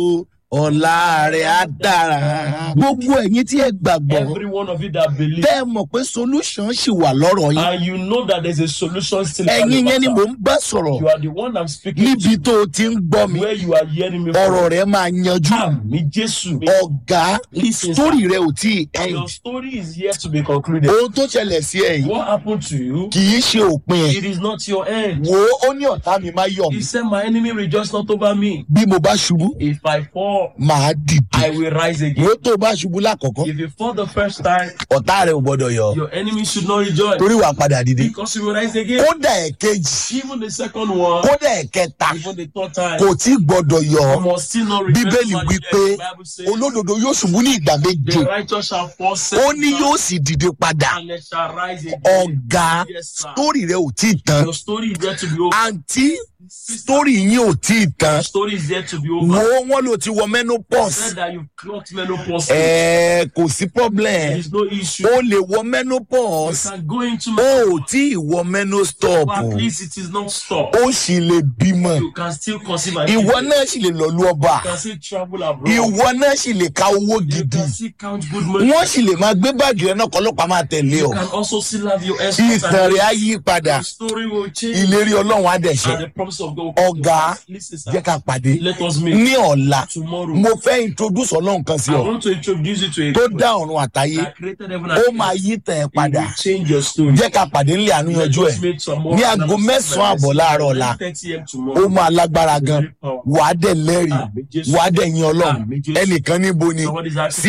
ọ̀la rẹ̀ á dára. gbogbo ẹ̀yin tí ẹ gbàgbọ́ Every one of you that believe, tẹ́ ẹ mọ̀ pé solution ṣì wà lọ́rọ̀ yín. and you know that there's a solution still. for the ẹ̀yin yẹn ni matter. mò ń bá sọ̀rọ̀ You are the one I'm speaking níbi to. tó o ti ń gbọ́ mi Where you are hearing me ọ̀rọ̀ from. rẹ̀ máa yanjú. Àmì Jésù. ọ̀gá Listen, sórí rẹ̀ ò tí ì end. Your story is yet to be concluded. ohun tó ṣẹlẹ̀ sí ẹ yìí What happened to you? kì í ṣe òpin ẹ̀. It is not your end. wo ó ní ọ̀tá mi máa yọ̀ mí. He said, My enemy rejoice not over me. bí mo bá ṣubú If I fall, màá dìde. I will rise again. wo tó o bá ṣubú lákọ̀ọ́kọ́ If you fall the first time, ọ̀tá rẹ̀ ò gbọ́dọ̀ yọ̀ your enemy should not rejoice torí wàá padà dìde. because you will rise again. kódà ẹ̀kejì Even the second one, kódà ẹ̀kẹta even the third time, kò tí gbọ́dọ̀ yọ̀ you must still not rejoice. bíbélì over wí the pé end. The Bible says, olódodo yóò ṣubú ní ìgbà méje The righteous shall fall ó seven ní yóò times sì dìde padà and they shall rise again. ọ̀gá Yes, sir. sítórì rẹ̀ ò tí ì tán Your story is yet to be over. àǹtí Sister, sítórì yín ò tí ì tán your story is yet to be wo over. wọn ló ti wọ menopause Said that you've clocked menopause. ẹ̀ẹ́ kò sí problem There is no issue. ó lè wọ You menopause can go into ó ò menopause. tí ì wọ menostop But at least it is not stopped. ó sì lè bímọ You can still conceive and ìwọ give birth. náà sì lè lọ lu ọba You can still travel abroad. ìwọ náà sì lè ka owó You gidi can still count good money. wọn sì lè máa gbé báàgì rẹ náà kọlọpàá máa tẹ̀lé You ọ can also still have your escort. ìtàn rẹ á yí padà Your story will change. ìlérí ọlọ́run á dẹ̀ ṣe And the promise of God will come to ọ̀gá pass. Listen, sir. jẹ́ ká pàdé Let us meet ní ọ̀la tomorrow. mo fẹ́ introduce ọlọ́run kan sí I ọ want to introduce you to a tó God dá ọ̀run àtàyé that created heaven ó and máa earth. yí tàn ẹ́ It padà will change your story. jẹ́ ká pàdé nílé àánú Let yanjú ẹ̀ us meet tomorrow. ní aago mẹ́sàn-án àbọ̀ láàárọ̀ ọ̀la 9:30 a.m. ó tomorrow. máa lágbára gan Very powerful. wàá dẹ̀ lẹ́rìí Àmì Jésù. wàá dẹ̀ yin ọlọ́run Àmì Jésù. ẹnìkan níbo ni Somebody's asking sí